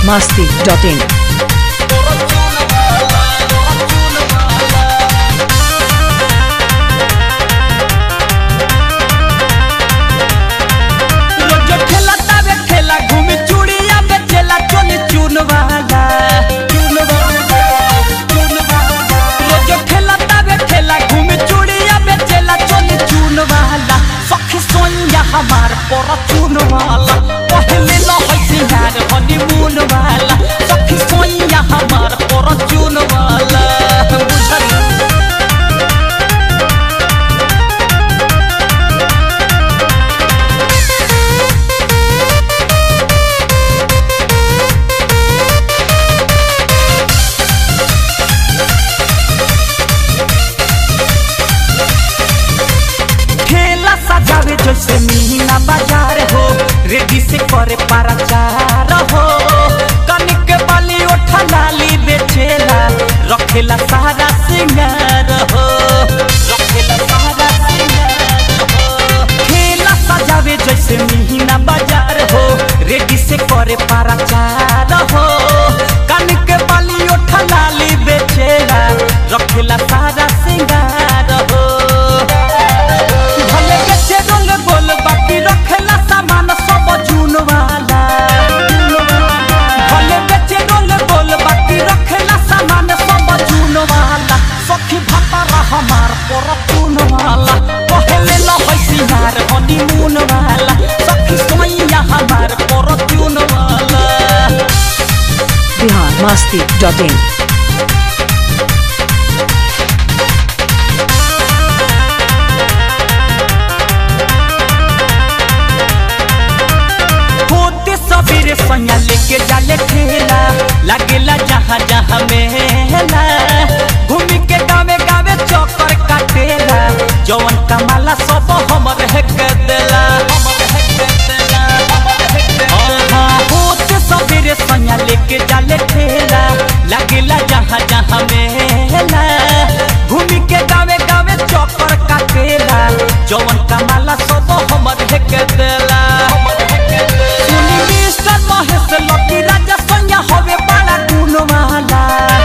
masti.in. रोज खेला तावे खेला घूमी चूड़िया बेचेला चोली चून वाला चून वाला चून वाला रोज खेला तावे खेला घूमी चूड़िया बेचेला चोली चून वाला सखी सोनिया हमार पर चून वाला पहले न होई सिंगार हनीमून वाला सखी सोनिया हमार पर चून वाला बुझल ठेला सजावे जैसे मीना बाजार हो रेडी से करे पाराचार हो कनिक बाली ओठा लाली बेचेला रखेला सारा सिंगार हो रखेला सारा सिंगार हो ठेला सजावे जैसे मीना बाजार हो रेडी से करे पाराचार हो कनिक बाली ओठा लाली बेचेला रखेला सारा सिंगार हो भले बेचे रंग बोल बाकी रखेला सामान सब जून वाला भले बेचे रंग बोल बाकी रखेला सामान सब जून वाला सखी भतारा हमार पर चून वाला पहले न होई सिंगार हनीमून वाला सखी सोइया हमार पर चून वाला Bihar masti.in. होते सबेरे सैया लेके जाले ठेला लागेला जहाँ जहाँ मेला घूमी के गावे गावे चक्कर काटेला जवन कमाला सब हमर है के देला हाँ, होते सबेरे सैया लेके जाले ठेला लागेला जहाँ जहाँ मेला घूमी के गावे गावे चक्कर काटेला जवन कमाला सब हमर है के देला सुनी मिस्टर महेश लकी राजा संज्ञा हवे बड़ा गुणवाला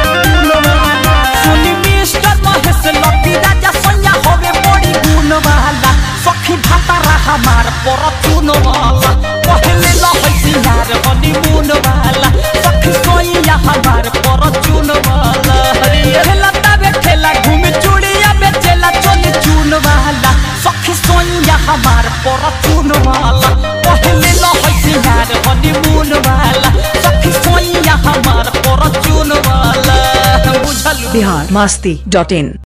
सुनी मिस्टर महेश लकी राजा संज्ञा हवे बड़ी गुणवाला सखी भातारा हमार पर चुनवाला पहले लहै सिंगार हनीमून वाला सखी सोइया हमार पर चुनवाला खेला तावे खेला घूमे चूड़िया बेचेला चोली चून वाला सखी सोइया हमार पर चुनवाला पहले लहै सिंगार हनीमून वाला सखी सोइया हमार पर चुनवाला बुझल Bihar masti.in.